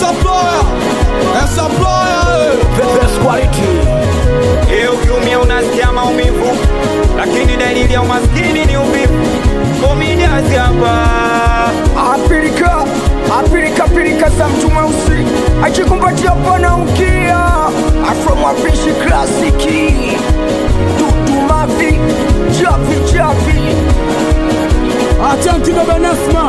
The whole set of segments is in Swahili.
supplier, a supplier. The best quality. Eh, ukiumia unasikia maumivu, lakini dalili ya umaskini ni uvivu. Komediasi hapa Apilika, apilika pilika za mtu mweusi achikumbatia pana ukia afro mapishi klasiki dudu mavi chavi chavi Asante baba Nasma.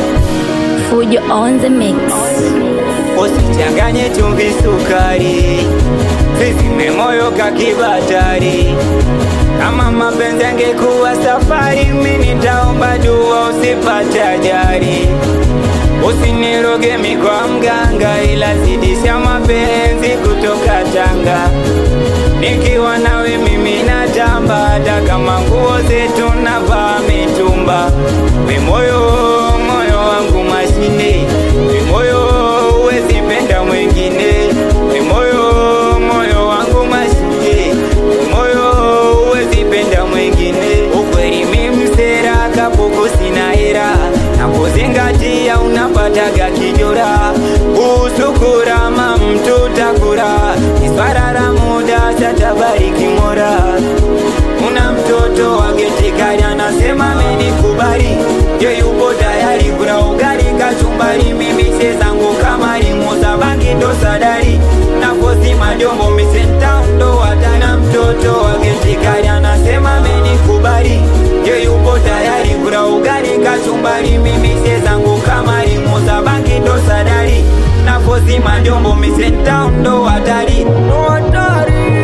Fujo on the mix. usichanganye chumvi sukari, zizime moyo kakibatari. Kama mapenzi angekuwa safari, mimi nitaomba dua usipate ajali. Usiniroge mi kwa mganga, ila zidisha mapenzi kutoka Tanga. Nikiwa nawe mimi natamba, hata kama nguo zetu navaa mitumba. We moyo, moyo wangu mashine, we moyo huwezi penda mwingine. We moyo, moyo wangu mashine, we moyo huwezi penda mwingine. Ukweli mimi msera, kapuku sina hera, na kuzingatia unapataga kijora. Usukurama mtu takura, iswara la muda satabariki mora una mtoto wa geti kali anasema amenikubali, ye yupo tayari kula ugali kachumbari, mimi she zangu kama limuza bangi ndo sadari nakosi majombo misenta ndo watana. Mtoto wa geti kali anasema amenikubali, ye yupo tayari kula ugali kachumbari, mimi she zangu kama limuza bangi ndo sadari nakosi majombo misenta ndo hatari no hatari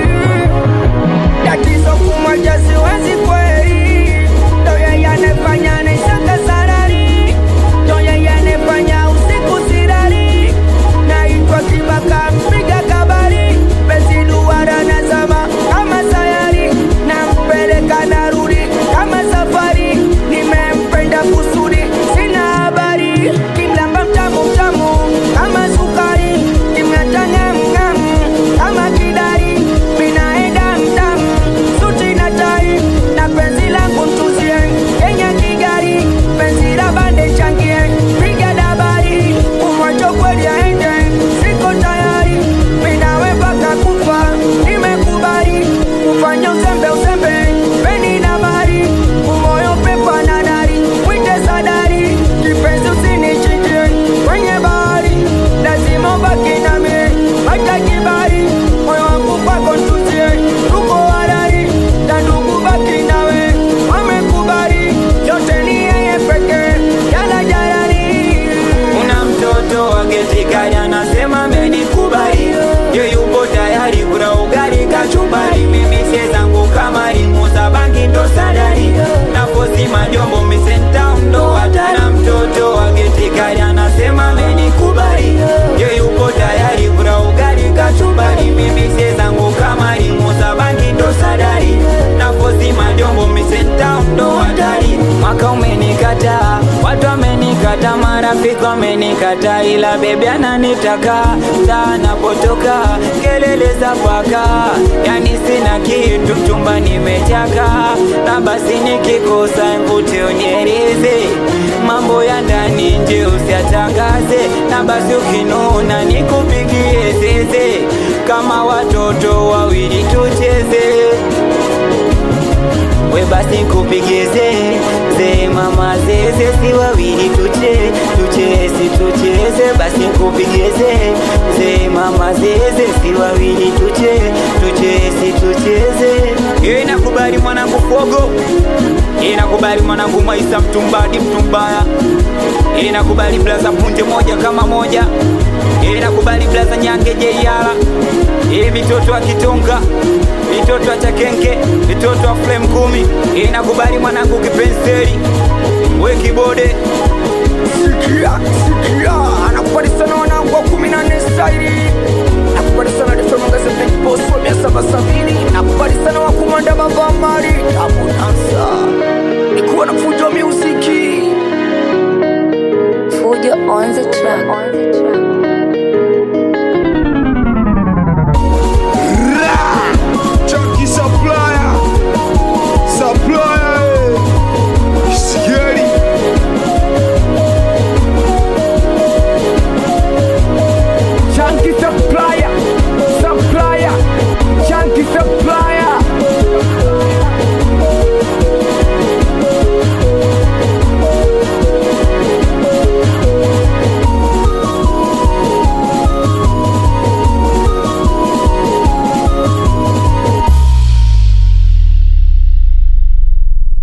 tatizo kumoja siwezi kweli ndo yeye anefanya nisaka sarari ndo yeye anefanya usiku sirari naitwa kibaka mpiga kabari besi duara na zama kama sayari nampeleka narudi kama safari nimempenda kusudi sina habari kimlamba mtamu mtamu kama sukari kimnatangamngam kama kidari minaenda mdamu suti na tai na penzi langu mtuzie kenya kigari penzi la bande changie piga dabari umwacho kweli aende siko tayari minawe mpaka kufa nimekubali kufanya uzembe uzembe peni na mari umoyo pepa na dari mwite sadari kipenzi usinichinjie kwenye bahari lazima ubaki nami hata kibari moyo wangu kwako ntuzie tuko harari na ndugu baki nawe wamekubali yote ni yeye pekee jala jalali Una mtoto wa geti kali anasema amenikubali, ye yupo tayari kula ugali kachumbari, mimi sie zangu kama limuza bangi ndo sadari, nafosi majombo misenta ndo hatara. Mtoto wa geti kali anasema amenikubali, ye yupo tayari kula ugali kachumbari, mimi sie zangu kama limuza bangi ndo sadari, nafosi majombo misenta ndo hatari. Mwaka umenikataa, watu wamenikata, marafiki wamenikata, ila bebi ananitaka saa napotoka, kelele za paka, yani sina kitu, mchumba nimechaka, na basi nikikosa mvute unieleze mambo ya ndani nje usiatangaze, na basi ukinuna nikupigie zeze, kama watoto wawili tucheze we basi kupigeze ze mama zeze si wawili tuche tucheze tucheze basi kupigeze ze mama zeze si wawili tuche tucheze tucheze Ye nakubali mwanangu fogo Ye nakubali mwanangu maisa mtumbadi mtumbaya Ye nakubali blaza punje moja kama moja Ye nakubali blaza nyange jeiala Ye mitoto wa kitonga mitoto wa chakenke mitoto wa flame kumi Ye nakubali mwanangu kipenseli we kibode sikia sikia anakubali sana wanangu wa kumi na nne staili nakubali sana defemangase big boss wa mia saba sabini nakubali sana wakumanda mavamari abunansa nikuwa na fujo muziki Fujo on the track. On the track.